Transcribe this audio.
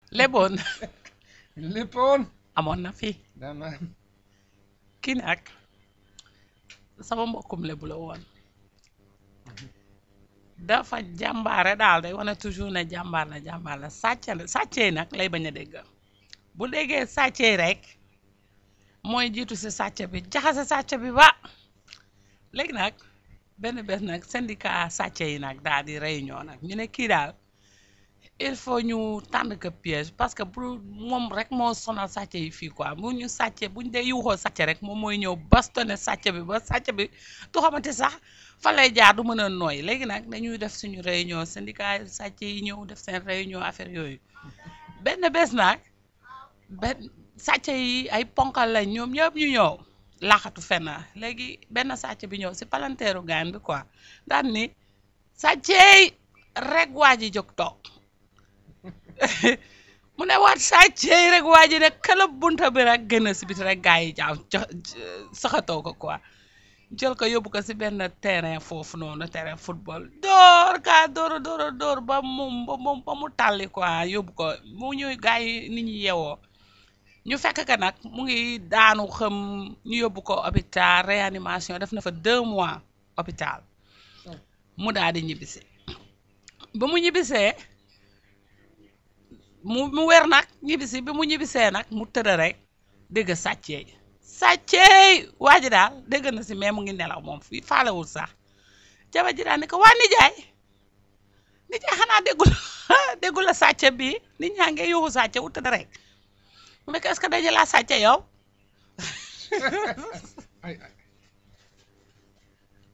leboon léppoon amoon na fi dama kii nag sama mbokkum lebu la woon dafa jàmbaare daal day wane toujours ne jàmbaar la jàmbaar la sàcc la sàccee nag lay bañ a dégg bu déggee sàccee rek mooy jiitu si sàcc bi jaxase sàcc bi ba léegi nag benn bés nag syndicat sàcc yi nag daal di réunion nag ñu ne kii daal il faut ñu tànn ko piège parce que bu moom rek moo sonal sàcc yi fii quoi bu ñu sàcce buñ dee yuuxoo sàcc rek moom mooy ñëw bastonné sàcc bi ba sàcc bi du xamante sax fa lay jaar du mën a nooy léegi nag dañuy def suñu réunion syndicat sàcc yi ñëw def seen réunion affaire yooyu benn bés nag benn sàcc yi ay ponkal lañ ñoom ñëpp ñu ñëw laaxatu fenn léegi benn sàcc bi ñëw si palanteeru gaan bi quoi daan ni sàcceey rek waa ji jóg toog mu ne waat sàcceey rek waa ji ne këlëb bunta bi rek gën a si biti rek gaa yi jaaw saxatoo ko quoi jël ko yóbbu ko si benn terrain foofu noonu terrain football door kaa door door door ba mu ba mu ba mu tàlli quoi yóbbu ko mu ñuy gaa yi nit ñi yewoo ñu fekk ka nag mu ngi daanu xam ñu yóbbu ko hôpital réanimation def na fa deux mois hôpital mu daal di ñibbisi ba mu ñibbisee mu mu wér nag ñibbisi bi mu ñibbisee nag mu tëdd rek dégg sàcceey sàcceey waa ji daal dégg na si mais mu ngi nelaw moom fii faalewul sax jabar ji daal ni ko waa nijaay nijaay xanaa déggul déggul la sàcce bi nit ñaa ngi yuuxu sàcce wu tëdd rek mu nekk est-ce que dañu laa sàcce yow ay ay